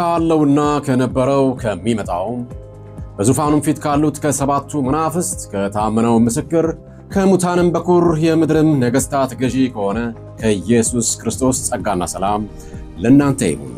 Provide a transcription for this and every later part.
ካለውና ከነበረው ከሚመጣውም በዙፋኑም ፊት ካሉት ከሰባቱ መናፍስት ከታመነው ምስክር ከሙታንም በኩር የምድርም ነገሥታት ገዢ ከሆነ ከኢየሱስ ክርስቶስ ጸጋና ሰላም ለእናንተ ይሁን።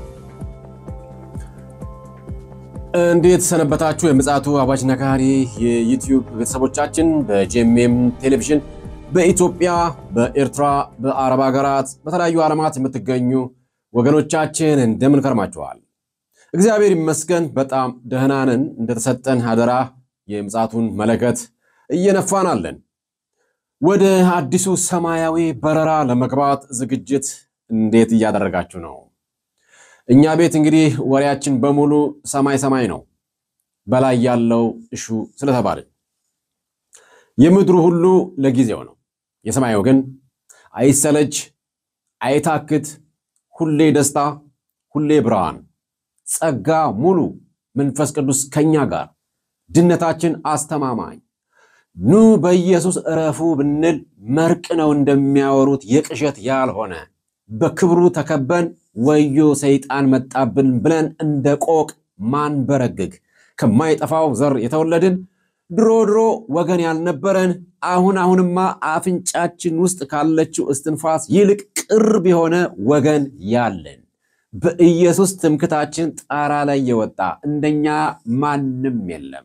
እንዴት ሰነበታችሁ? የምፅዓቱ አዋጅ ነጋሪ የዩቲዩብ ቤተሰቦቻችን በጄሜም ቴሌቪዥን በኢትዮጵያ፣ በኤርትራ፣ በአረብ ሀገራት፣ በተለያዩ ዓለማት የምትገኙ ወገኖቻችን እንደምን ከርማችኋል? እግዚአብሔር ይመስገን በጣም ደህና ነን። እንደተሰጠን አደራ የምፅዓቱን መለከት እየነፋን አለን። ወደ አዲሱ ሰማያዊ በረራ ለመግባት ዝግጅት እንዴት እያደረጋችሁ ነው? እኛ ቤት እንግዲህ ወሬያችን በሙሉ ሰማይ ሰማይ ነው። በላይ ያለው እሹ ስለተባለ የምድሩ ሁሉ ለጊዜው ነው። የሰማዩ ግን አይሰለች፣ አይታክት፣ ሁሌ ደስታ፣ ሁሌ ብርሃን፣ ጸጋ ሙሉ፣ መንፈስ ቅዱስ ከኛ ጋር፣ ድነታችን አስተማማኝ ኑ በኢየሱስ እረፉ ብንል መርቅ ነው እንደሚያወሩት የቅዠት ያልሆነ በክብሩ ተከበን ወዮ ሰይጣን መጣብን ብለን እንደ ቆቅ ማንበረግግ ከማይጠፋው ዘር የተወለድን ድሮ ድሮ ወገን ያልነበረን አሁን አሁንማ አፍንጫችን ውስጥ ካለችው እስትንፋስ ይልቅ ቅርብ የሆነ ወገን ያለን በኢየሱስ ትምክታችን ጣራ ላይ የወጣ እንደኛ ማንም የለም።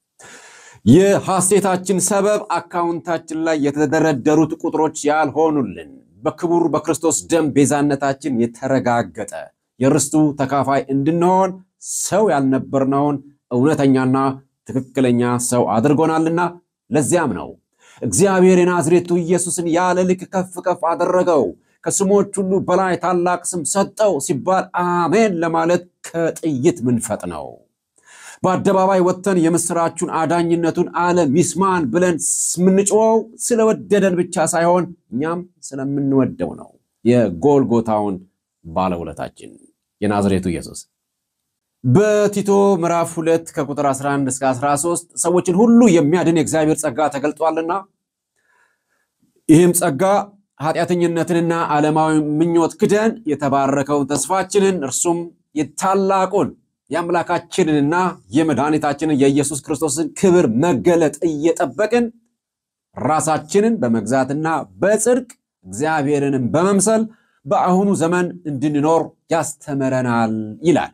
የሐሴታችን ሰበብ አካውንታችን ላይ የተደረደሩት ቁጥሮች ያልሆኑልን በክቡር በክርስቶስ ደም ቤዛነታችን የተረጋገጠ የርስቱ ተካፋይ እንድንሆን ሰው ያልነበርነውን እውነተኛና ትክክለኛ ሰው አድርጎናልና ለዚያም ነው እግዚአብሔር የናዝሬቱ ኢየሱስን ያለ ልክ ከፍ ከፍ አደረገው፣ ከስሞች ሁሉ በላይ ታላቅ ስም ሰጠው ሲባል አሜን ለማለት ከጥይት ምንፈጥ ነው። በአደባባይ ወጥተን የምስራቹን አዳኝነቱን ዓለም ይስማን ብለን የምንጮኸው ስለወደደን ብቻ ሳይሆን እኛም ስለምንወደው ነው። የጎልጎታውን ባለውለታችን የናዝሬቱ ኢየሱስ በቲቶ ምዕራፍ 2 ከቁጥር 11 እስከ 13 ሰዎችን ሁሉ የሚያድን የእግዚአብሔር ጸጋ ተገልጧልና ይህም ጸጋ ኃጢአተኝነትንና ዓለማዊ ምኞት ክደን የተባረከውን ተስፋችንን እርሱም የታላቁን የአምላካችንንና የመድኃኒታችንን የኢየሱስ ክርስቶስን ክብር መገለጥ እየጠበቅን ራሳችንን በመግዛትና በጽድቅ እግዚአብሔርንም በመምሰል በአሁኑ ዘመን እንድንኖር ያስተምረናል ይላል።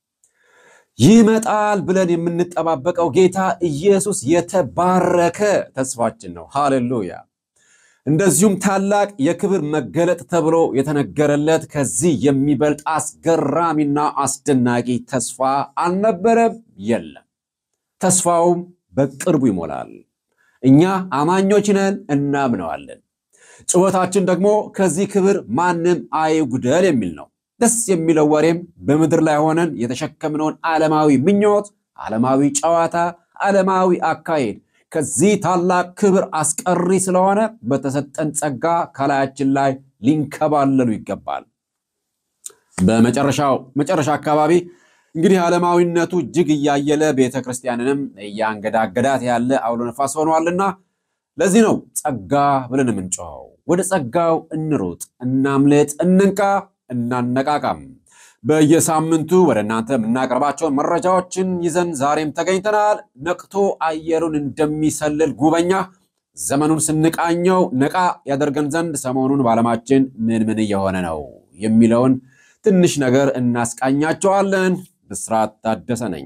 ይመጣል ብለን የምንጠባበቀው ጌታ ኢየሱስ የተባረከ ተስፋችን ነው። ሃሌሉያ! እንደዚሁም ታላቅ የክብር መገለጥ ተብሎ የተነገረለት ከዚህ የሚበልጥ አስገራሚና አስደናቂ ተስፋ አልነበረም፣ የለም። ተስፋውም በቅርቡ ይሞላል። እኛ አማኞች ነን፣ እናምነዋለን። ጩኸታችን ደግሞ ከዚህ ክብር ማንም አይጉደል የሚል ነው። ደስ የሚለው ወሬም በምድር ላይ ሆነን የተሸከምነውን ዓለማዊ ምኞት፣ ዓለማዊ ጨዋታ፣ ዓለማዊ አካሄድ ከዚህ ታላቅ ክብር አስቀሪ ስለሆነ በተሰጠን ጸጋ ከላያችን ላይ ሊንከባለሉ ይገባል። በመጨረሻው መጨረሻ አካባቢ እንግዲህ ዓለማዊነቱ እጅግ እያየለ ቤተ ክርስቲያንንም እያንገዳገዳት ያለ አውሎ ነፋስ ሆኗልና ለዚህ ነው ጸጋ ብለን የምንጮኸው። ወደ ጸጋው እንሩጥ፣ እናምልጥ፣ እንንቃ፣ እናነቃቃም። በየሳምንቱ ወደ እናንተ የምናቀርባቸውን መረጃዎችን ይዘን ዛሬም ተገኝተናል። ነቅቶ አየሩን እንደሚሰልል ጉበኛ ዘመኑን ስንቃኘው ነቃ ያደርገን ዘንድ ሰሞኑን በዓለማችን ምን ምን እየሆነ ነው የሚለውን ትንሽ ነገር እናስቃኛቸዋለን። ብስራት ታደሰ ነኝ።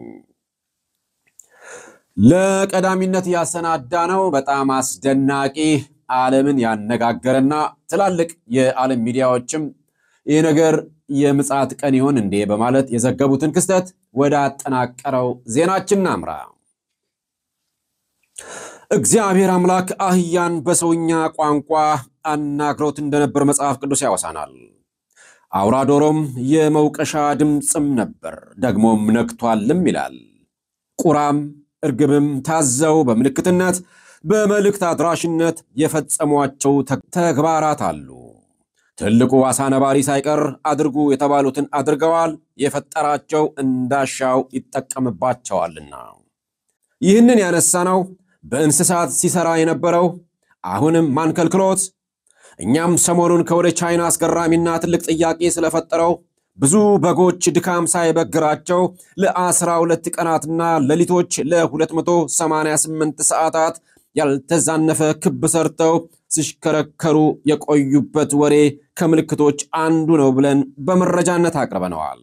ለቀዳሚነት ያሰናዳ ነው በጣም አስደናቂ ዓለምን ያነጋገረና ትላልቅ የዓለም ሚዲያዎችም ይህ ነገር የምጽአት ቀን ይሆን እንዴ በማለት የዘገቡትን ክስተት ወደ አጠናቀረው ዜናችን ናምራ። እግዚአብሔር አምላክ አህያን በሰውኛ ቋንቋ አናግሮት እንደነበር መጽሐፍ ቅዱስ ያወሳናል። አውራ ዶሮም የመውቀሻ ድምፅም ነበር፣ ደግሞም ነክቷልም ይላል። ቁራም እርግብም ታዘው በምልክትነት በመልእክት አድራሽነት የፈጸሟቸው ተግባራት አሉ። ትልቁ አሳ ነባሪ ሳይቀር አድርጉ የተባሉትን አድርገዋል። የፈጠራቸው እንዳሻው ይጠቀምባቸዋልና። ይህንን ያነሳነው በእንስሳት ሲሰራ የነበረው አሁንም ማንከልክሎት እኛም ሰሞኑን ከወደ ቻይና አስገራሚና ትልቅ ጥያቄ ስለፈጠረው ብዙ በጎች ድካም ሳይበግራቸው ለአስራ ሁለት ቀናትና ሌሊቶች ለ288 ሰዓታት ያልተዛነፈ ክብ ሰርተው ሲሽከረከሩ የቆዩበት ወሬ ከምልክቶች አንዱ ነው ብለን በመረጃነት አቅርበነዋል።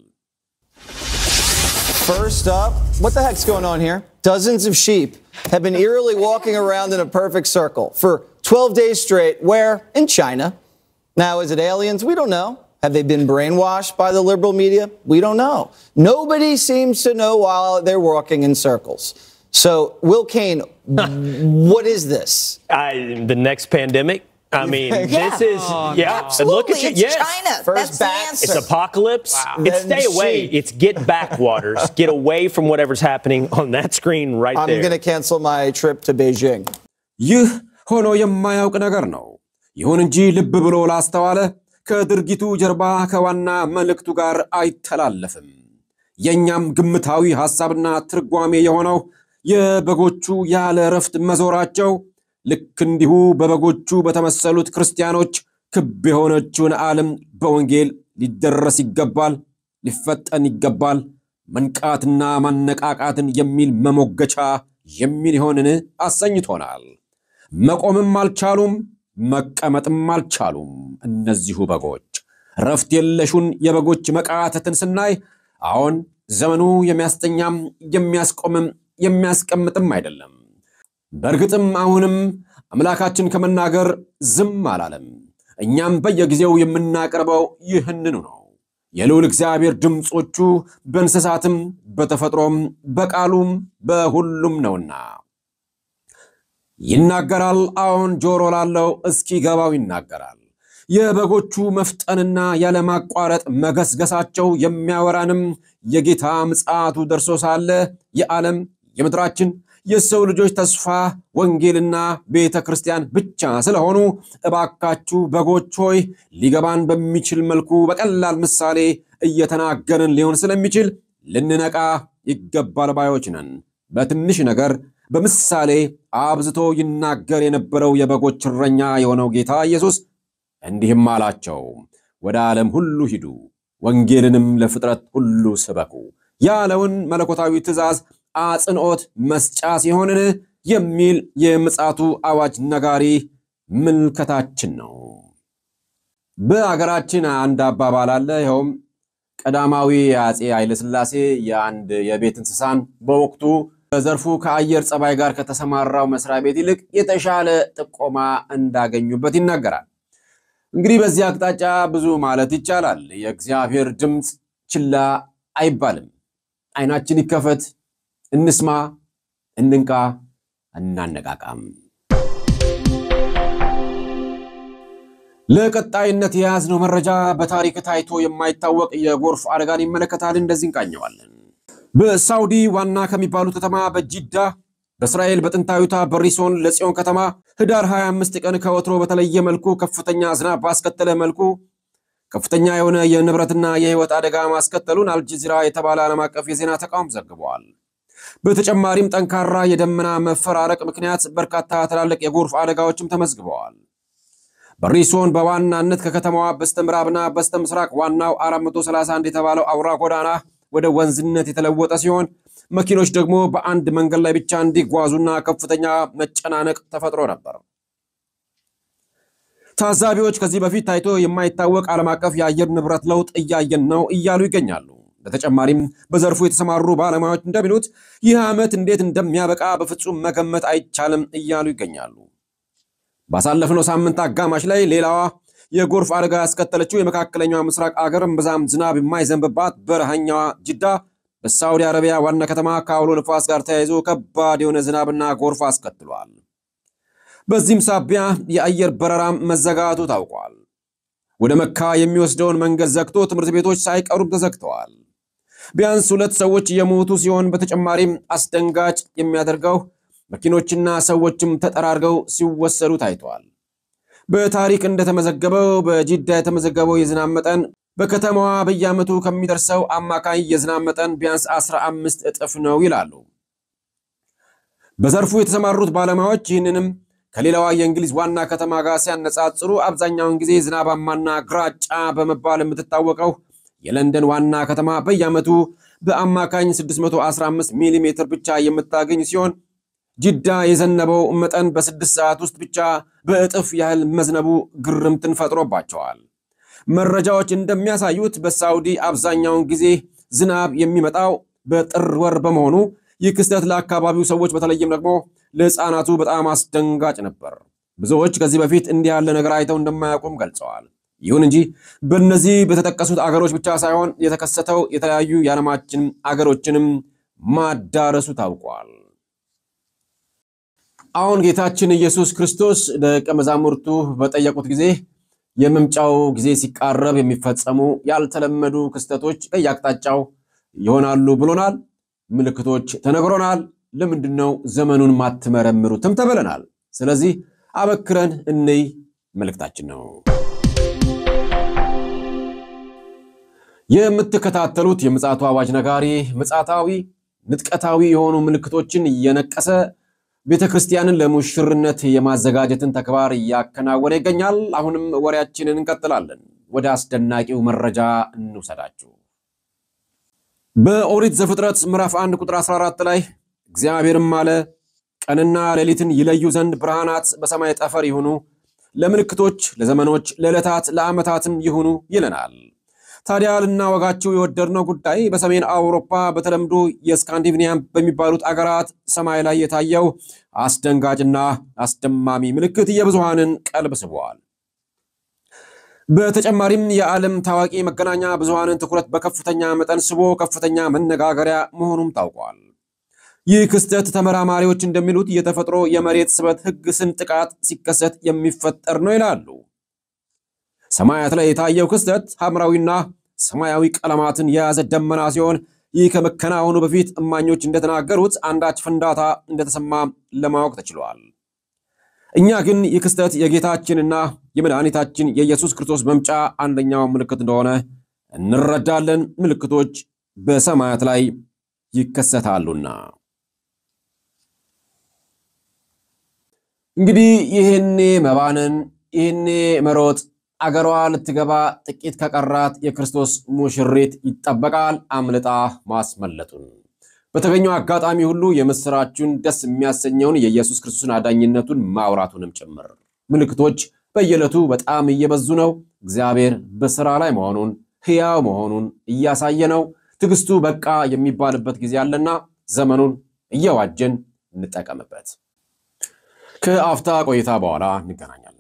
First up, what the heck's going on here? Dozens of sheep have been eerily walking around in a perfect circle for 12 days straight. Where? In China. Now, is it aliens? We don't know. Have they been brainwashed by the liberal media? We don't know. Nobody seems to know while they're walking in circles. So, Will Kane, what is this? I, the next pandemic. I mean, think? this is yeah. Absolutely. Look at you. It's yes. China. First That's bats. the It's answer. apocalypse. It's Then stay away. sheep. It's get backwaters. get away from whatever's happening on that screen right I'm there. going to cancel my trip to Beijing. ይህ ሆኖ የማያውቅ ነገር ነው። ይሁን እንጂ ልብ ብሎ ላስተዋለ ከድርጊቱ ጀርባ ከዋና መልእክቱ ጋር አይተላለፍም። የእኛም ግምታዊ ሐሳብና ትርጓሜ የሆነው የበጎቹ ያለ እረፍት መዞራቸው ልክ እንዲሁ በበጎቹ በተመሰሉት ክርስቲያኖች ክብ የሆነችውን ዓለም በወንጌል ሊደረስ ይገባል፣ ሊፈጠን ይገባል፣ መንቃትና ማነቃቃትን የሚል መሞገቻ የሚል ይሆንን አሰኝቶናል። መቆምም አልቻሉም፣ መቀመጥም አልቻሉም። እነዚሁ በጎች ረፍት የለሹን የበጎች መቃተትን ስናይ አሁን ዘመኑ የሚያስተኛም የሚያስቆምም የሚያስቀምጥም አይደለም። በእርግጥም አሁንም አምላካችን ከመናገር ዝም አላለም። እኛም በየጊዜው የምናቀርበው ይህንኑ ነው። የልዑል እግዚአብሔር ድምፆቹ በእንስሳትም በተፈጥሮም በቃሉም በሁሉም ነውና ይናገራል። አዎን ጆሮ ላለው እስኪገባው ይናገራል። የበጎቹ መፍጠንና ያለማቋረጥ መገስገሳቸው የሚያወራንም የጌታ ምጽአቱ ደርሶ ሳለ የዓለም የምድራችን የሰው ልጆች ተስፋ ወንጌልና ቤተ ክርስቲያን ብቻ ስለሆኑ እባካችሁ በጎች ሆይ ሊገባን በሚችል መልኩ በቀላል ምሳሌ እየተናገርን ሊሆን ስለሚችል ልንነቃ ይገባል ባዮች ነን። በትንሽ ነገር በምሳሌ አብዝቶ ይናገር የነበረው የበጎች እረኛ የሆነው ጌታ ኢየሱስ እንዲህም አላቸው፣ ወደ ዓለም ሁሉ ሂዱ፣ ወንጌልንም ለፍጥረት ሁሉ ስበኩ ያለውን መለኮታዊ ትእዛዝ አጽንዖት መስጫ ሲሆንን የሚል የምጽአቱ አዋጅ ነጋሪ ምልከታችን ነው። በአገራችን አንድ አባባል አለ። ይኸውም ቀዳማዊ አፄ ኃይለሥላሴ የአንድ የቤት እንስሳን በወቅቱ በዘርፉ ከአየር ጸባይ ጋር ከተሰማራው መስሪያ ቤት ይልቅ የተሻለ ጥቆማ እንዳገኙበት ይናገራል። እንግዲህ በዚህ አቅጣጫ ብዙ ማለት ይቻላል። የእግዚአብሔር ድምፅ ችላ አይባልም። አይናችን ይከፈት፣ እንስማ፣ እንንቃ፣ እናነቃቃም። ለቀጣይነት የያዝነው መረጃ በታሪክ ታይቶ የማይታወቅ የጎርፍ አደጋን ይመለከታል። እንደዚህ እንቃኘዋለን። በሳውዲ ዋና ከሚባሉ ከተማ በጂዳ በእስራኤል በጥንታዊቷ በሪሶን ለጽዮን ከተማ ህዳር 25 ቀን ከወትሮ በተለየ መልኩ ከፍተኛ ዝናብ ባስከተለ መልኩ ከፍተኛ የሆነ የንብረትና የህይወት አደጋ ማስከተሉን አልጀዚራ የተባለ ዓለም አቀፍ የዜና ተቋም ዘግበዋል። በተጨማሪም ጠንካራ የደመና መፈራረቅ ምክንያት በርካታ ትላልቅ የጎርፍ አደጋዎችም ተመዝግበዋል። በሪሶን በዋናነት ከከተማዋ በስተ ምዕራብና በስተ ምስራቅ ዋናው 431 የተባለው አውራ ጎዳና ወደ ወንዝነት የተለወጠ ሲሆን መኪኖች ደግሞ በአንድ መንገድ ላይ ብቻ እንዲጓዙና ከፍተኛ መጨናነቅ ተፈጥሮ ነበር። ታዛቢዎች ከዚህ በፊት ታይቶ የማይታወቅ ዓለም አቀፍ የአየር ንብረት ለውጥ እያየን ነው እያሉ ይገኛሉ። በተጨማሪም በዘርፉ የተሰማሩ ባለሙያዎች እንደሚሉት ይህ ዓመት እንዴት እንደሚያበቃ በፍጹም መገመት አይቻልም እያሉ ይገኛሉ። ባሳለፍነው ሳምንት አጋማሽ ላይ ሌላዋ የጎርፍ አደጋ ያስከተለችው የመካከለኛው ምስራቅ አገር እምብዛም ዝናብ የማይዘንብባት በረሃኛዋ ጅዳ በሳዑዲ አረቢያ ዋና ከተማ ከአውሎ ንፋስ ጋር ተያይዞ ከባድ የሆነ ዝናብና ጎርፍ አስከትሏል። በዚህም ሳቢያ የአየር በረራም መዘጋቱ ታውቋል። ወደ መካ የሚወስደውን መንገድ ዘግቶ ትምህርት ቤቶች ሳይቀሩም ተዘግተዋል። ቢያንስ ሁለት ሰዎች የሞቱ ሲሆን በተጨማሪም አስደንጋጭ የሚያደርገው መኪኖችና ሰዎችም ተጠራርገው ሲወሰዱ ታይተዋል። በታሪክ እንደተመዘገበው በጂዳ የተመዘገበው የዝናብ መጠን በከተማዋ በየዓመቱ ከሚደርሰው አማካይ የዝናብ መጠን ቢያንስ 15 እጥፍ ነው ይላሉ። በዘርፉ የተሰማሩት ባለሙያዎች ይህንንም ከሌላዋ የእንግሊዝ ዋና ከተማ ጋር ሲያነጻጽሩ አብዛኛውን ጊዜ ዝናባማና ግራጫ በመባል የምትታወቀው የለንደን ዋና ከተማ በየዓመቱ በአማካኝ 615 ሚሊ ሜትር ብቻ የምታገኝ ሲሆን ጅዳ የዘነበው መጠን በስድስት ሰዓት ውስጥ ብቻ በእጥፍ ያህል መዝነቡ ግርምትን ፈጥሮባቸዋል። መረጃዎች እንደሚያሳዩት በሳውዲ አብዛኛውን ጊዜ ዝናብ የሚመጣው በጥር ወር በመሆኑ ይህ ክስተት ለአካባቢው ሰዎች በተለይም ደግሞ ለሕፃናቱ በጣም አስደንጋጭ ነበር። ብዙዎች ከዚህ በፊት እንዲህ ያለ ነገር አይተው እንደማያውቁም ገልጸዋል። ይሁን እንጂ በእነዚህ በተጠቀሱት አገሮች ብቻ ሳይሆን የተከሰተው የተለያዩ የዓለማችን አገሮችንም ማዳረሱ ታውቋል። አሁን ጌታችን ኢየሱስ ክርስቶስ ደቀ መዛሙርቱ በጠየቁት ጊዜ የመምጫው ጊዜ ሲቃረብ የሚፈጸሙ ያልተለመዱ ክስተቶች ከየአቅጣጫው ይሆናሉ ብሎናል። ምልክቶች ተነግሮናል። ለምንድን ነው ዘመኑን ማትመረምሩትም ተብለናል። ስለዚህ አበክረን እንይ መልእክታችን ነው። የምትከታተሉት የምፅዓቱ አዋጅ ነጋሪ ምፅዓታዊ ንጥቀታዊ የሆኑ ምልክቶችን እየነቀሰ ቤተ ክርስቲያንን ለሙሽርነት የማዘጋጀትን ተግባር እያከናወነ ይገኛል። አሁንም ወሬያችንን እንቀጥላለን። ወደ አስደናቂው መረጃ እንውሰዳችሁ። በኦሪት ዘፍጥረት ምዕራፍ 1 ቁጥር 14 ላይ እግዚአብሔርም አለ ቀንና ሌሊትን ይለዩ ዘንድ ብርሃናት በሰማይ ጠፈር ይሁኑ፣ ለምልክቶች፣ ለዘመኖች፣ ለዕለታት፣ ለዓመታትም ይሁኑ ይለናል። ታዲያ ልናወጋችሁ የወደድነው ጉዳይ በሰሜን አውሮፓ በተለምዶ የስካንዲቪኒያን በሚባሉት አገራት ሰማይ ላይ የታየው አስደንጋጭና አስደማሚ ምልክት የብዙሃንን ቀልብ ስቧል። በተጨማሪም የዓለም ታዋቂ መገናኛ ብዙሃንን ትኩረት በከፍተኛ መጠን ስቦ ከፍተኛ መነጋገሪያ መሆኑም ታውቋል። ይህ ክስተት ተመራማሪዎች እንደሚሉት የተፈጥሮ የመሬት ስበት ሕግ ስንጥቃት ሲከሰት የሚፈጠር ነው ይላሉ። ሰማያት ላይ የታየው ክስተት ሐምራዊና ሰማያዊ ቀለማትን የያዘ ደመና ሲሆን ይህ ከመከናወኑ በፊት እማኞች እንደተናገሩት አንዳች ፍንዳታ እንደተሰማ ለማወቅ ተችሏል። እኛ ግን ይህ ክስተት የጌታችንና የመድኃኒታችን የኢየሱስ ክርስቶስ መምጫ አንደኛው ምልክት እንደሆነ እንረዳለን። ምልክቶች በሰማያት ላይ ይከሰታሉና እንግዲህ ይህኔ መባነን ይህኔ መሮጥ አገሯ ልትገባ ጥቂት ከቀራት የክርስቶስ ሙሽሪት ይጠበቃል አምልጣ ማስመለጡን። በተገኘው አጋጣሚ ሁሉ የምስራቹን ደስ የሚያሰኘውን የኢየሱስ ክርስቶስን አዳኝነቱን ማውራቱንም ጭምር። ምልክቶች በየዕለቱ በጣም እየበዙ ነው። እግዚአብሔር በስራ ላይ መሆኑን ሕያው መሆኑን እያሳየ ነው። ትዕግስቱ በቃ የሚባልበት ጊዜ አለና ዘመኑን እየዋጀን እንጠቀምበት። ከአፍታ ቆይታ በኋላ እንገናኛለን።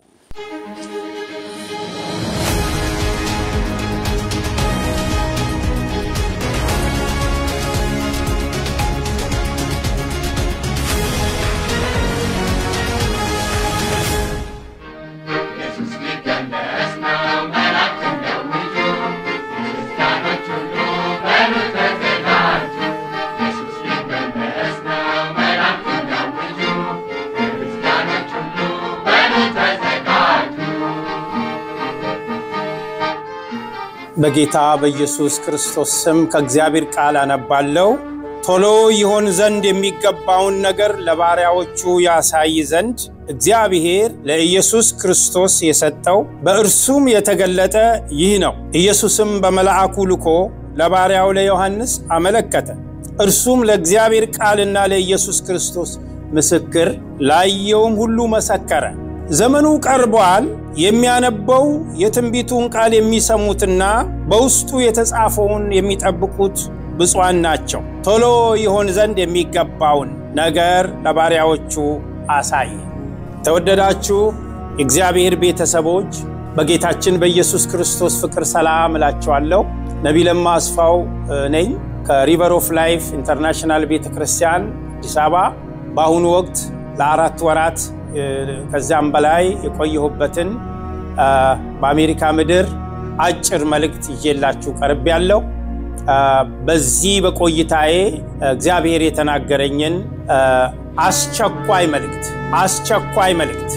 በጌታ በኢየሱስ ክርስቶስ ስም ከእግዚአብሔር ቃል አነባለሁ። ቶሎ ይሆን ዘንድ የሚገባውን ነገር ለባሪያዎቹ ያሳይ ዘንድ እግዚአብሔር ለኢየሱስ ክርስቶስ የሰጠው በእርሱም የተገለጠ ይህ ነው። ኢየሱስም በመልአኩ ልኮ ለባሪያው ለዮሐንስ አመለከተ። እርሱም ለእግዚአብሔር ቃልና ለኢየሱስ ክርስቶስ ምስክር ላየውም ሁሉ መሰከረ። ዘመኑ ቀርቧል። የሚያነበው የትንቢቱን ቃል የሚሰሙትና በውስጡ የተጻፈውን የሚጠብቁት ብፁዓን ናቸው። ቶሎ ይሆን ዘንድ የሚገባውን ነገር ለባሪያዎቹ አሳየ። ተወደዳችሁ የእግዚአብሔር ቤተሰቦች በጌታችን በኢየሱስ ክርስቶስ ፍቅር ሰላም እላችኋለሁ። ነቢይ ለማ አስፋው ነኝ ከሪቨር ኦፍ ላይፍ ኢንተርናሽናል ቤተ ክርስቲያን አዲስ አበባ በአሁኑ ወቅት ለአራት ወራት ከዚያም በላይ የቆየሁበትን በአሜሪካ ምድር አጭር መልእክት ይዤላችሁ ቀርብ ያለው በዚህ በቆይታዬ እግዚአብሔር የተናገረኝን አስቸኳይ መልእክት አስቸኳይ መልእክት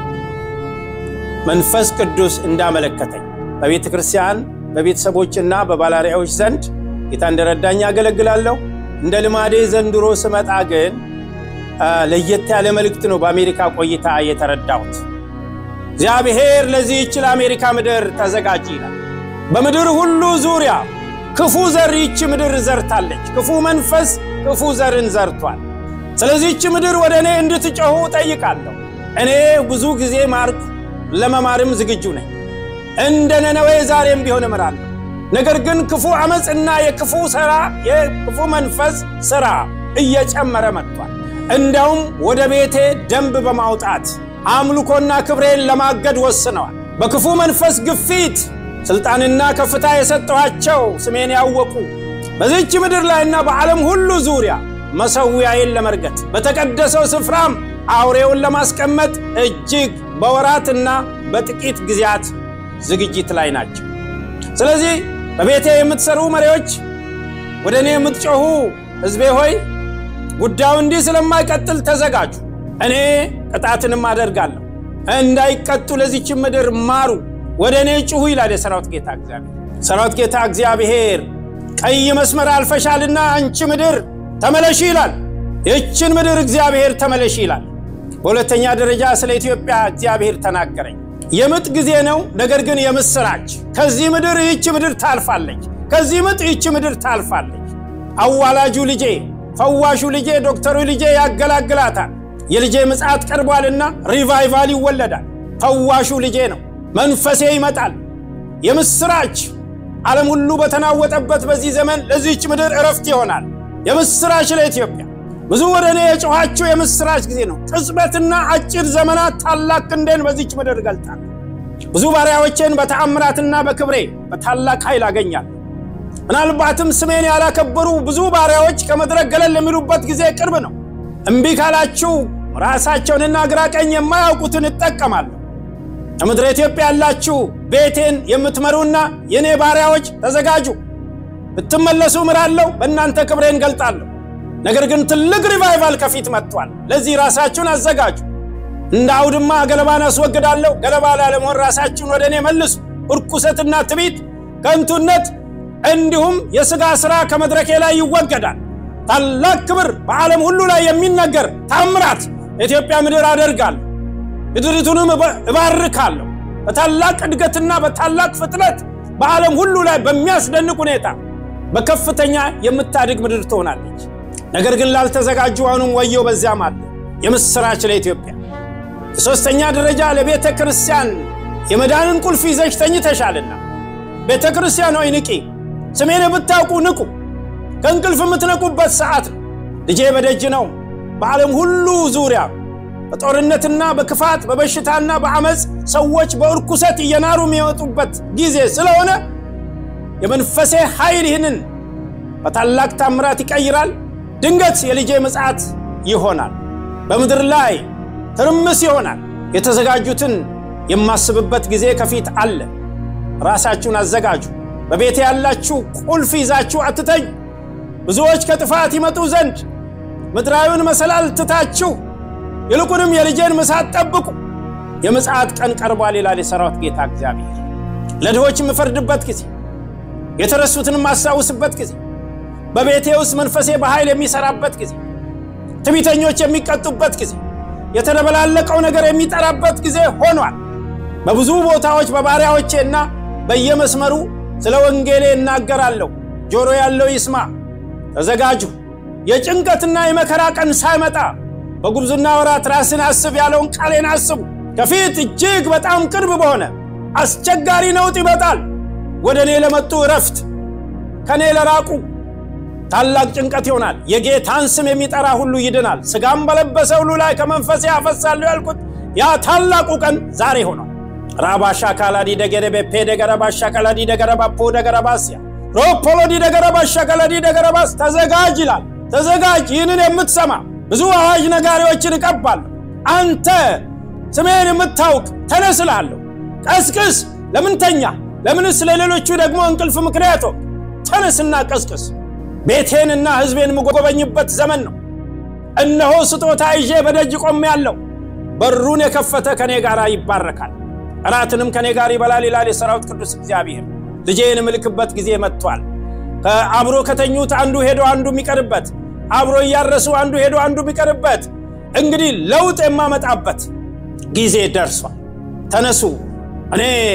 መንፈስ ቅዱስ እንዳመለከተኝ በቤተ ክርስቲያን በቤተሰቦችና በባላሪያዎች ዘንድ ጌታ እንደረዳኝ ያገለግላለሁ። እንደ ልማዴ ዘንድሮ ስመጣ ግን ለየት ያለ መልእክት ነው በአሜሪካ ቆይታ የተረዳሁት። እግዚአብሔር ለዚህች ለአሜሪካ ምድር ተዘጋጅ ይላል። በምድር ሁሉ ዙሪያ ክፉ ዘር ይቺ ምድር ዘርታለች። ክፉ መንፈስ ክፉ ዘርን ዘርቷል። ስለዚህ ይቺ ምድር ወደ እኔ እንድትጮኹ ጠይቃለሁ። እኔ ብዙ ጊዜ ማርኩ፣ ለመማርም ዝግጁ ነኝ። እንደ ነነዌ ዛሬም ቢሆን እምራለሁ። ነገር ግን ክፉ ዓመፅና የክፉ ሥራ የክፉ መንፈስ ሥራ እየጨመረ መጥቷል። እንዲያውም ወደ ቤቴ ደንብ በማውጣት አምልኮና ክብሬን ለማገድ ወስነዋል። በክፉ መንፈስ ግፊት ሥልጣንና ከፍታ የሰጠኋቸው ስሜን ያወቁ በዚህች ምድር ላይና በዓለም ሁሉ ዙሪያ መሠዊያዬን ለመርገጥ በተቀደሰው ስፍራም አውሬውን ለማስቀመጥ እጅግ በወራትና በጥቂት ጊዜያት ዝግጅት ላይ ናቸው። ስለዚህ በቤቴ የምትሰሩ መሪዎች፣ ወደ እኔ የምትጮኹ ሕዝቤ ሆይ ጉዳዩ እንዲህ ስለማይቀጥል ተዘጋጁ። እኔ ቅጣትንም አደርጋለሁ። እንዳይቀጡ ለዚች ምድር ማሩ፣ ወደ እኔ ጩኹ ይላል የሰራዊት ጌታ እግዚአብሔር። ሰራዊት ጌታ እግዚአብሔር ቀይ መስመር አልፈሻልና አንቺ ምድር ተመለሺ ይላል። ይችን ምድር እግዚአብሔር ተመለሺ ይላል። በሁለተኛ ደረጃ ስለ ኢትዮጵያ እግዚአብሔር ተናገረኝ። የምጥ ጊዜ ነው፣ ነገር ግን የምስራች ከዚህ ምድር ይህች ምድር ታልፋለች። ከዚህ ምጥ ይህች ምድር ታልፋለች። አዋላጁ ልጄ፣ ፈዋሹ ልጄ፣ ዶክተሩ ልጄ ያገላግላታል። የልጄ ምጽአት ቀርቧልና ሪቫይቫል ይወለዳል። ፈዋሹ ልጄ ነው። መንፈሴ ይመጣል። የምስራች ዓለም ሁሉ በተናወጠበት በዚህ ዘመን ለዚህች ምድር እረፍት ይሆናል። የምስራች ለኢትዮጵያ ብዙ ወደ እኔ የጮኋችሁ የምስራች ጊዜ ነው። ቅጽበትና አጭር ዘመናት ታላቅ ክንዴን በዚች ምድር እገልጣለሁ። ብዙ ባሪያዎቼን በተአምራትና በክብሬ በታላቅ ኃይል አገኛለሁ። ምናልባትም ስሜን ያላከበሩ ብዙ ባሪያዎች ከመድረክ ገለል የሚሉበት ጊዜ ቅርብ ነው። እምቢ ካላችሁ ራሳቸውንና ግራ ቀኝ የማያውቁትን እጠቀማለሁ። ከምድረ ኢትዮጵያ ያላችሁ ቤቴን የምትመሩና የእኔ ባሪያዎች ተዘጋጁ። ብትመለሱ ምራለሁ፣ በእናንተ ክብሬን ገልጣለሁ። ነገር ግን ትልቅ ሪቫይቫል ከፊት መጥቷል። ለዚህ ራሳችሁን አዘጋጁ። እንደ አውድማ ገለባን አስወግዳለሁ። ገለባ ላለመሆን ራሳችሁን ወደ እኔ መልሱ። እርኩሰትና ትቢት፣ ከንቱነት እንዲሁም የሥጋ ሥራ ከመድረኬ ላይ ይወገዳል። ታላቅ ክብር በዓለም ሁሉ ላይ የሚነገር ታምራት የኢትዮጵያ ምድር አደርጋለሁ። ምድሪቱንም እባርካለሁ። በታላቅ እድገትና በታላቅ ፍጥነት በዓለም ሁሉ ላይ በሚያስደንቅ ሁኔታ በከፍተኛ የምታድግ ምድር ትሆናለች። ነገር ግን ላልተዘጋጁ አሁንም ወየው በዚያም አለ። የምስራች ለኢትዮጵያ። የሦስተኛ ደረጃ ለቤተ ክርስቲያን የመዳንን ቁልፍ ይዘሽ ተኝተሻልና ቤተ ክርስቲያን ሆይ ንቂ። ስሜን ብታውቁ ንቁ። ከእንቅልፍ የምትነቁበት ሰዓት ነው። ልጄ በደጅ ነው። በዓለም ሁሉ ዙሪያ በጦርነትና በክፋት በበሽታና በአመፅ ሰዎች በእርኩሰት እየናሩ የሚወጡበት ጊዜ ስለሆነ የመንፈሴ ኃይል ይህንን በታላቅ ታምራት ይቀይራል። ድንገት የልጄ ምጽአት ይሆናል። በምድር ላይ ትርምስ ይሆናል። የተዘጋጁትን የማስብበት ጊዜ ከፊት አለ። ራሳችሁን አዘጋጁ። በቤቴ ያላችሁ ቁልፍ ይዛችሁ አትተኙ። ብዙዎች ከጥፋት ይመጡ ዘንድ ምድራዊውን መሰላል ትታችሁ ይልቁንም የልጄን ምሳት ጠብቁ። የምጽአት ቀን ቀርቧል ይላል የሰራዊት ጌታ እግዚአብሔር። ለድሆች የምፈርድበት ጊዜ፣ የተረሱትን የማስታውስበት ጊዜ፣ በቤቴ ውስጥ መንፈሴ በኃይል የሚሰራበት ጊዜ፣ ትዕቢተኞች የሚቀጡበት ጊዜ፣ የተደበላለቀው ነገር የሚጠራበት ጊዜ ሆኗል። በብዙ ቦታዎች በባሪያዎቼና በየመስመሩ ስለ ወንጌሌ እናገራለሁ። ጆሮ ያለው ይስማ። ተዘጋጁ። የጭንቀትና የመከራ ቀን ሳይመጣ በጉብዝና ወራት ራስን አስብ ያለውን ቃሌን አስቡ። ከፊት እጅግ በጣም ቅርብ በሆነ አስቸጋሪ ነውጥ ይመጣል። ወደ እኔ ለመጡ እረፍት፣ ከእኔ ለራቁ ታላቅ ጭንቀት ይሆናል። የጌታን ስም የሚጠራ ሁሉ ይድናል። ሥጋም በለበሰ ሁሉ ላይ ከመንፈሴ ያፈሳለሁ ያልኩት ያ ታላቁ ቀን ዛሬ ሆኗል። ራባሻ ካላዲ ደገረቤ ፔ ደገረባሻ ካላዲ ደገረባፖ ደገረባስያ ሮፖሎዲ ደገረባሻ ካላዲ ደገረባስ ተዘጋጅ ይላል። ተዘጋጅ። ይህንን የምትሰማ ብዙ አዋጅ ነጋሪዎችን እቀባለሁ። አንተ ስሜን የምታውቅ ተነስ እልሃለሁ። ቀስቅስ። ለምን ተኛ? ለምንስ ለሌሎቹ ደግሞ እንቅልፍ ምክንያት ሆንክ? ተነስና ቀስቅስ። ቤቴንና ሕዝቤን የምጎበኝበት ዘመን ነው። እነሆ ስጦታ ይዤ በደጅ ቆሜአለሁ። በሩን የከፈተ ከኔ ጋር ይባረካል፣ እራትንም ከኔ ጋር ይበላል ይላል የሰራዊት ቅዱስ እግዚአብሔር። ልጄን የምልክበት ጊዜ መጥቷል። አብሮ ከተኙት አንዱ ሄዶ አንዱ የሚቀርበት አብሮ እያረሱ አንዱ ሄዶ አንዱ የሚቀርበት እንግዲህ ለውጥ የማመጣበት ጊዜ ደርሷል። ተነሱ። እኔ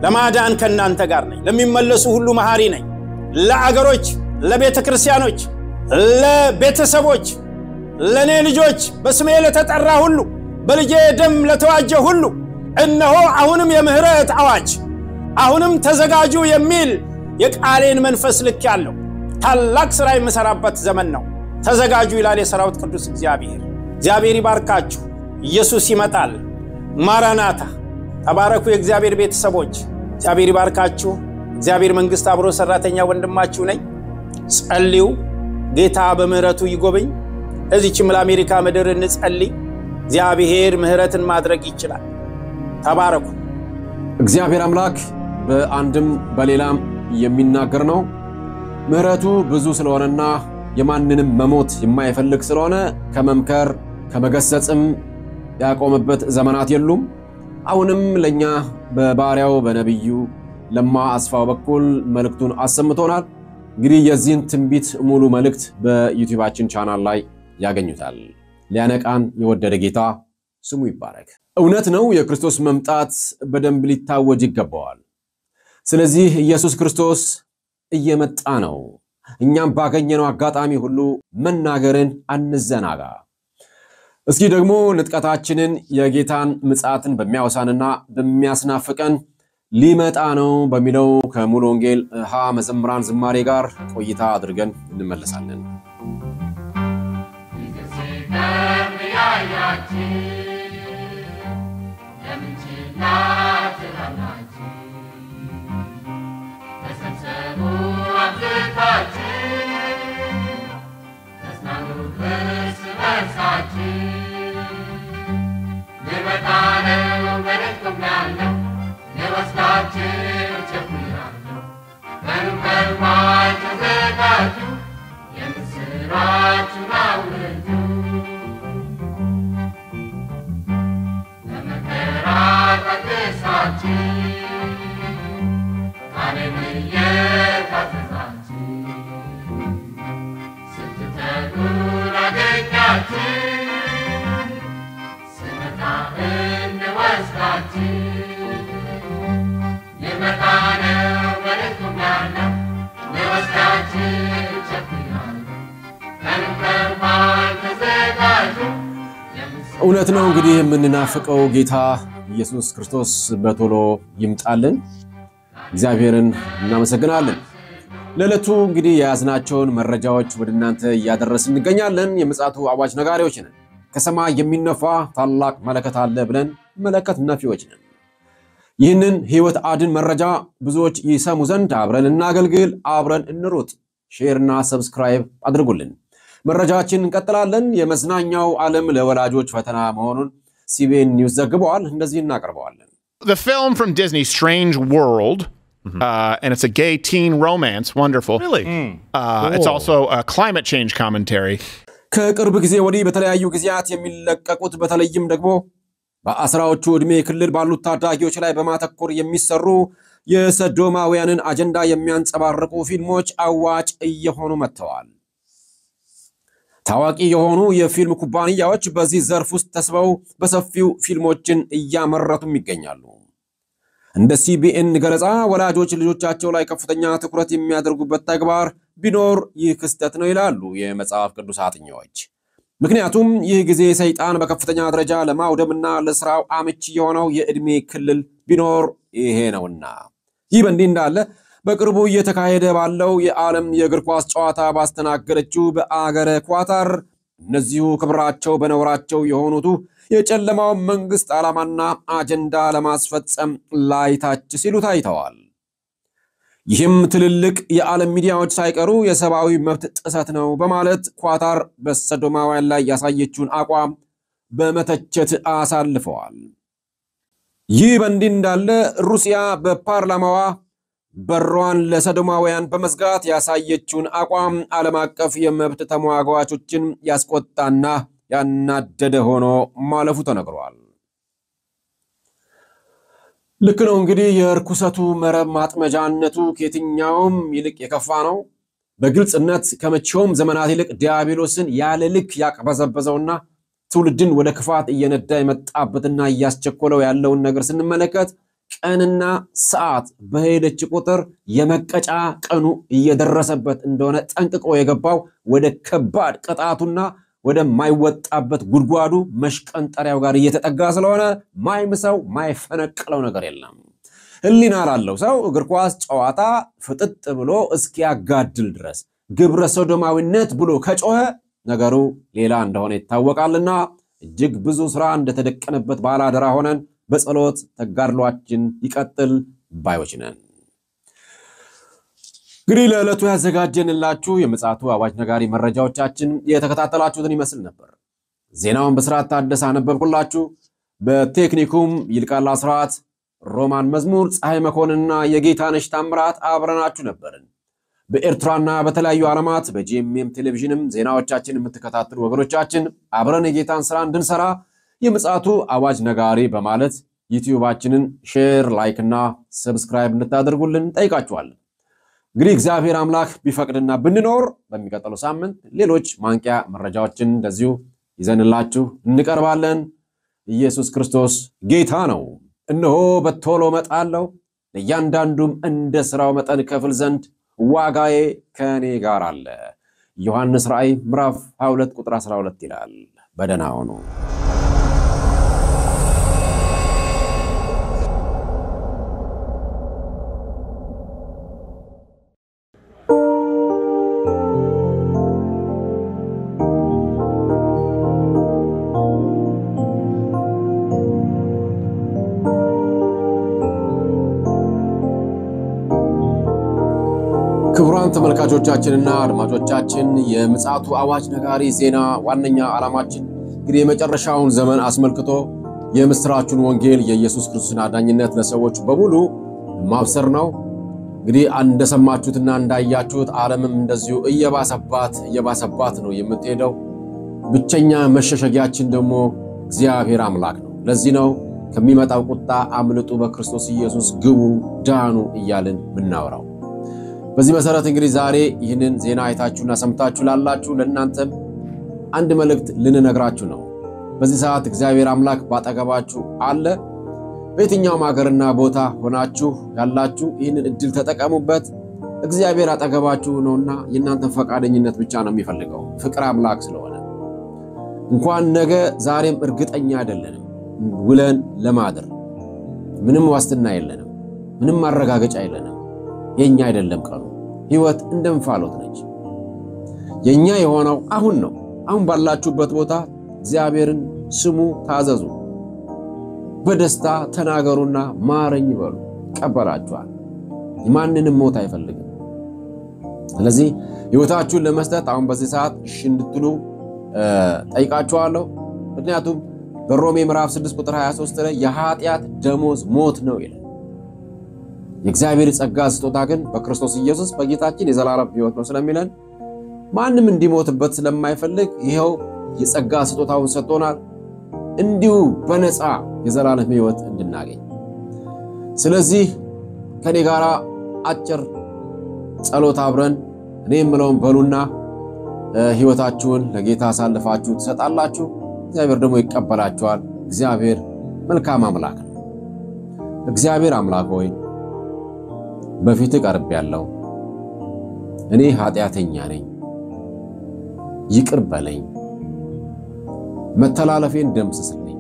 ለማዳን ከእናንተ ጋር ነኝ። ለሚመለሱ ሁሉ መሐሪ ነኝ። ለአገሮች፣ ለቤተ ክርስቲያኖች፣ ለቤተሰቦች፣ ለእኔ ልጆች፣ በስሜ ለተጠራ ሁሉ፣ በልጄ ደም ለተዋጀ ሁሉ እነሆ አሁንም የምህረት አዋጅ አሁንም ተዘጋጁ የሚል የቃሌን መንፈስ ልክ ያለው ታላቅ ሥራ የምሠራበት ዘመን ነው። ተዘጋጁ ይላል የሰራዊት ቅዱስ እግዚአብሔር። እግዚአብሔር ይባርካችሁ። ኢየሱስ ይመጣል። ማራናታ። ተባረኩ የእግዚአብሔር ቤተሰቦች። እግዚአብሔር ይባርካችሁ። እግዚአብሔር መንግሥት አብሮ ሠራተኛ ወንድማችሁ ነኝ። ጸልዩ። ጌታ በምህረቱ ይጎብኝ። እዚችም ለአሜሪካ ምድር እንጸልይ። እግዚአብሔር ምህረትን ማድረግ ይችላል። ተባረኩ። እግዚአብሔር አምላክ በአንድም በሌላም የሚናገር ነው። ምሕረቱ ብዙ ስለሆነና የማንንም መሞት የማይፈልግ ስለሆነ ከመምከር ከመገሰጽም ያቆመበት ዘመናት የሉም። አሁንም ለእኛ በባሪያው በነቢዩ ለማ አስፋው በኩል መልእክቱን አሰምቶናል። እንግዲህ የዚህን ትንቢት ሙሉ መልእክት በዩቲዩባችን ቻናል ላይ ያገኙታል። ሊያነቃን የወደደ ጌታ ስሙ ይባረክ። እውነት ነው፣ የክርስቶስ መምጣት በደንብ ሊታወጅ ይገባዋል። ስለዚህ ኢየሱስ ክርስቶስ እየመጣ ነው። እኛም ባገኘነው አጋጣሚ ሁሉ መናገርን አንዘናጋ። እስኪ ደግሞ ንጥቀታችንን የጌታን ምጽአትን በሚያወሳንና በሚያስናፍቀን ሊመጣ ነው በሚለው ከሙሉ ወንጌል ሀ መዘምራን ዝማሬ ጋር ቆይታ አድርገን እንመለሳለን። እውነት ነው እንግዲህ የምንናፍቀው ጌታ ኢየሱስ ክርስቶስ በቶሎ ይምጣልን። እግዚአብሔርን እናመሰግናለን። ለዕለቱ እንግዲህ የያዝናቸውን መረጃዎች ወደ እናንተ እያደረስን እንገኛለን። የምጽአቱ አዋጅ ነጋሪዎች ነን። ከሰማይ የሚነፋ ታላቅ መለከት አለ ብለን መለከት ነፊዎች ነን። ይህንን ሕይወት አድን መረጃ ብዙዎች ይሰሙ ዘንድ አብረን እናገልግል፣ አብረን እንሩጥ። ሼርና ሰብስክራይብ አድርጉልን። መረጃችን እንቀጥላለን። የመዝናኛው ዓለም ለወላጆች ፈተና መሆኑን ሲቢኤን ኒውስ ዘግበዋል። እንደዚህ እናቀርበዋለን። The film from Disney, Strange World, uh, and it's a gay teen romance. Wonderful. Really? Uh, It's also a climate change commentary. ከቅርብ ጊዜ ወዲህ በተለያዩ ጊዜያት የሚለቀቁት በተለይም ደግሞ በአስራዎቹ ዕድሜ ክልል ባሉት ታዳጊዎች ላይ በማተኮር የሚሰሩ የሰዶማውያንን አጀንዳ የሚያንጸባርቁ ፊልሞች አዋጭ እየሆኑ መጥተዋል። ታዋቂ የሆኑ የፊልም ኩባንያዎች በዚህ ዘርፍ ውስጥ ተስበው በሰፊው ፊልሞችን እያመረቱም ይገኛሉ። እንደ ሲቢኤን ገለጻ ወላጆች ልጆቻቸው ላይ ከፍተኛ ትኩረት የሚያደርጉበት ተግባር ቢኖር ይህ ክስተት ነው ይላሉ የመጽሐፍ ቅዱስ አጥኚዎች። ምክንያቱም ይህ ጊዜ ሰይጣን በከፍተኛ ደረጃ ለማውደምና ለስራው አመቺ የሆነው የዕድሜ ክልል ቢኖር ይሄ ነውና። ይህ በእንዲህ እንዳለ በቅርቡ እየተካሄደ ባለው የዓለም የእግር ኳስ ጨዋታ ባስተናገደችው በአገረ ኳታር እነዚሁ ክብራቸው በነውራቸው የሆኑቱ የጨለማውን መንግስት ዓላማና አጀንዳ ለማስፈጸም ላይታች ሲሉ ታይተዋል። ይህም ትልልቅ የዓለም ሚዲያዎች ሳይቀሩ የሰብአዊ መብት ጥሰት ነው በማለት ኳታር በሰዶማውያን ላይ ያሳየችውን አቋም በመተቸት አሳልፈዋል። ይህ በእንዲህ እንዳለ ሩሲያ በፓርላማዋ በሯን ለሰዶማውያን በመዝጋት ያሳየችውን አቋም ዓለም አቀፍ የመብት ተሟጋቾችን ያስቆጣና ያናደደ ሆኖ ማለፉ ተነግሯል። ልክ ነው እንግዲህ የርኩሰቱ መረብ ማጥመጃነቱ ከየትኛውም ይልቅ የከፋ ነው። በግልጽነት ከመቼውም ዘመናት ይልቅ ዲያብሎስን ያለ ልክ ያቅበዘበዘውና ትውልድን ወደ ክፋት እየነዳ የመጣበትና እያስቸኮለው ያለውን ነገር ስንመለከት ቀንና ሰዓት በሄደች ቁጥር የመቀጫ ቀኑ እየደረሰበት እንደሆነ ጠንቅቆ የገባው ወደ ከባድ ቅጣቱና ወደማይወጣበት ጉድጓዱ መሽቀንጠሪያው ጋር እየተጠጋ ስለሆነ ማይምሰው ማይፈነቅለው ነገር የለም። ሕሊና ላለው ሰው እግር ኳስ ጨዋታ ፍጥጥ ብሎ እስኪያጋድል ድረስ ግብረ ሶዶማዊነት ብሎ ከጮኸ ነገሩ ሌላ እንደሆነ ይታወቃልና እጅግ ብዙ ስራ እንደተደቀነበት ባለአደራ ሆነን በጸሎት ተጋድሏችን ይቀጥል ባዮች ነን። እንግዲህ ለዕለቱ ያዘጋጀንላችሁ የምፅዓቱ አዋጅ ነጋሪ መረጃዎቻችን የተከታተላችሁትን ይመስል ነበር። ዜናውን በስርዓት ታደሰ አነበብኩላችሁ። በቴክኒኩም ይልቃል አስራት፣ ሮማን መዝሙር፣ ፀሐይ መኮንንና የጌታነሽ ታምራት አብረናችሁ ነበርን። በኤርትራና በተለያዩ ዓለማት በጂኤምኤም ቴሌቪዥንም ዜናዎቻችን የምትከታተሉ ወገኖቻችን አብረን የጌታን ስራ እንድንሰራ የምፅዓቱ አዋጅ ነጋሪ በማለት ዩቲዩባችንን ሼር፣ ላይክ እና ሰብስክራይብ እንድታደርጉልን ጠይቃችኋለን። እንግዲህ እግዚአብሔር አምላክ ቢፈቅድና ብንኖር በሚቀጥለው ሳምንት ሌሎች ማንቂያ መረጃዎችን እንደዚሁ ይዘንላችሁ እንቀርባለን። ኢየሱስ ክርስቶስ ጌታ ነው። እነሆ በቶሎ እመጣለሁ፣ ለእያንዳንዱም እንደ ስራው መጠን ከፍል ዘንድ ዋጋዬ ከእኔ ጋር አለ። ዮሐንስ ራእይ ምዕራፍ 22 ቁጥር 12 ይላል። በደህና ሆኑ። ክቡራን ተመልካቾቻችንና አድማጮቻችን የምፅዓቱ አዋጅ ነጋሪ ዜና ዋነኛ ዓላማችን እንግዲህ የመጨረሻውን ዘመን አስመልክቶ የምስራቹን ወንጌል የኢየሱስ ክርስቶስን አዳኝነት ለሰዎች በሙሉ ማብሰር ነው። እንግዲህ እንደሰማችሁትና እንዳያችሁት ዓለምም እንደዚሁ እየባሰባት እየባሰባት ነው የምትሄደው። ብቸኛ መሸሸጊያችን ደግሞ እግዚአብሔር አምላክ ነው። ለዚህ ነው ከሚመጣው ቁጣ አምልጡ፣ በክርስቶስ ኢየሱስ ግቡ፣ ዳኑ እያልን ምናወራው። በዚህ መሰረት እንግዲህ ዛሬ ይህንን ዜና አይታችሁና ሰምታችሁ ላላችሁ ለእናንተም አንድ መልእክት ልንነግራችሁ ነው። በዚህ ሰዓት እግዚአብሔር አምላክ ባጠገባችሁ አለ። በየትኛውም ሀገርና ቦታ ሆናችሁ ያላችሁ ይህንን እድል ተጠቀሙበት። እግዚአብሔር አጠገባችሁ ነውና የእናንተን ፈቃደኝነት ብቻ ነው የሚፈልገው፣ ፍቅር አምላክ ስለሆነ እንኳን ነገ ዛሬም እርግጠኛ አይደለንም ውለን ለማደር ምንም ዋስትና የለንም፣ ምንም ማረጋገጫ የለንም። የኛ አይደለም ቀኑ። ህይወት እንደ እንፋሎት ነች። የኛ የሆነው አሁን ነው። አሁን ባላችሁበት ቦታ እግዚአብሔርን ስሙ፣ ታዘዙ፣ በደስታ ተናገሩና ማረኝ በሉ፣ ይቀበላችኋል። የማንንም ሞት አይፈልግም። ስለዚህ ህይወታችሁን ለመስጠት አሁን በዚህ ሰዓት እሺ እንድትሉ ጠይቃችኋለሁ። ምክንያቱም በሮሜ ምዕራፍ 6 ቁጥር 23 ላይ የኃጢአት ደሞዝ ሞት ነው ይላል። የእግዚአብሔር ጸጋ ስጦታ ግን በክርስቶስ ኢየሱስ በጌታችን የዘላለም ህይወት ነው ስለሚለን ማንም እንዲሞትበት ስለማይፈልግ ይኸው የጸጋ ስጦታውን ሰጥቶናል፣ እንዲሁ በነፃ የዘላለም ህይወት እንድናገኝ። ስለዚህ ከኔ ጋር አጭር ጸሎት አብረን እኔ የምለውን በሉና ህይወታችሁን ለጌታ አሳልፋችሁ ትሰጣላችሁ። እግዚአብሔር ደግሞ ይቀበላችኋል። እግዚአብሔር መልካም አምላክ ነው። እግዚአብሔር አምላክ ሆይ በፊት ቀርብ ያለው እኔ ኃጢአተኛ ነኝ፣ ይቅር በለኝ፣ መተላለፌን ደምስስልኝ፣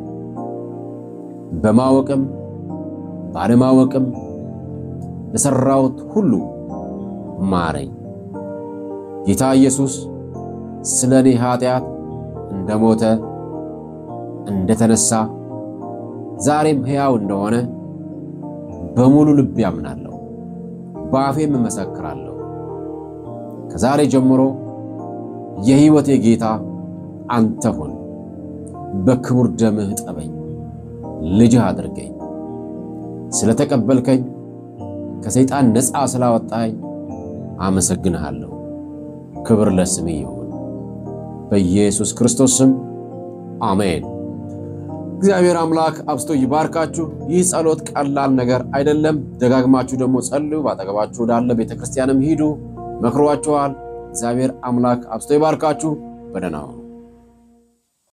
በማወቅም ባለማወቅም ለሠራሁት ሁሉ ማረኝ። ጌታ ኢየሱስ ስለ እኔ ኃጢአት እንደሞተ እንደተነሳ ዛሬም ሕያው እንደሆነ በሙሉ ልብ ያምናለሁ በአፌም እመሰክራለሁ። ከዛሬ ጀምሮ የሕይወቴ ጌታ አንተ ሁን። በክቡር ደምህ ጠበኝ፣ ልጅህ አድርገኝ። ስለተቀበልከኝ ከሰይጣን ነፃ ስላወጣኝ አመሰግንሃለሁ። ክብር ለስምህ ይሁን። በኢየሱስ ክርስቶስ ስም አሜን። እግዚአብሔር አምላክ አብስቶ ይባርካችሁ። ይህ ጸሎት ቀላል ነገር አይደለም። ደጋግማችሁ ደግሞ ጸልዩ። ባጠገባችሁ ወዳለ ቤተ ክርስቲያንም ሂዱ፣ መክሯችኋል። እግዚአብሔር አምላክ አብስቶ ይባርካችሁ። በደህና ሁኑ።